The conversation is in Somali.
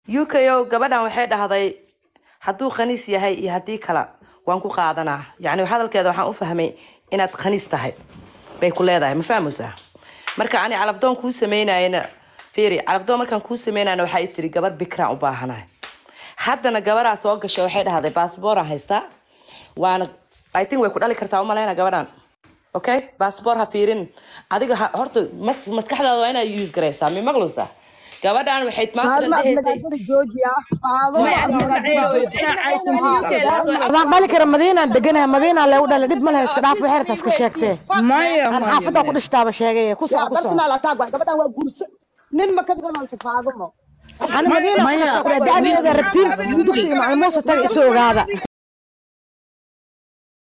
u k o gabadhan waxay dhahday hadduu khaniis yahay iyo haddii kale waan ku qaadanaa yacni hadalkeeda waxaan u fahmay inaad khaniis tahay bay ku leedahay ma fahmaysaa marka ani calafdoon kuu sameynayana fiiri calafdoon markaan kuu sameynayna waxaa i tiri gabar bikraan u baahanahay haddana gabaraa soo gashay waxay dhahday baasbooraan haystaa waana i think way ku dhali kartaa umaleyna gabadhan okay baasboor ha fiirin adiga ha- horta mas maskaxdaada waa inaad use garaysaa mi maqlaysaa gabadhan waxay maanta maalma dhahaysay aflagaadada joojiya faadumo Maya, aflagaadada maya, joojiya maya, adaan dhali kara madiinaan deganahay madiinaa leegu dhalay dhib ma lehe iska dhaaf waxeerta iska sheegtee maya aan xaafadda ku dhishtaaba sheegay ku soco yaa ku soco personal attack waay gabadhan waa guursa nin ma ka dhiganayso faadumo ani madiina ku Maya, dhishtaa ku dhahay da-adeeda rabtiin dugsiga macalin muuse taga isu ogaada